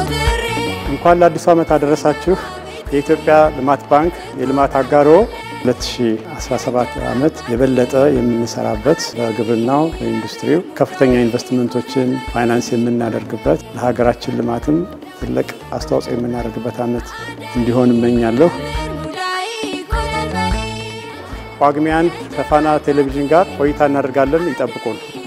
እንኳን ለአዲሱ ዓመት አደረሳችሁ። የኢትዮጵያ ልማት ባንክ የልማት አጋሮ 2017 ዓመት የበለጠ የምንሰራበት በግብርናው፣ በኢንዱስትሪው ከፍተኛ ኢንቨስትመንቶችን ፋይናንስ የምናደርግበት ለሀገራችን ልማትም ትልቅ አስተዋጽኦ የምናደርግበት ዓመት እንዲሆን እመኛለሁ። ጳጉሜ አንድ ከፋና ቴሌቪዥን ጋር ቆይታ እናደርጋለን። ይጠብቁን።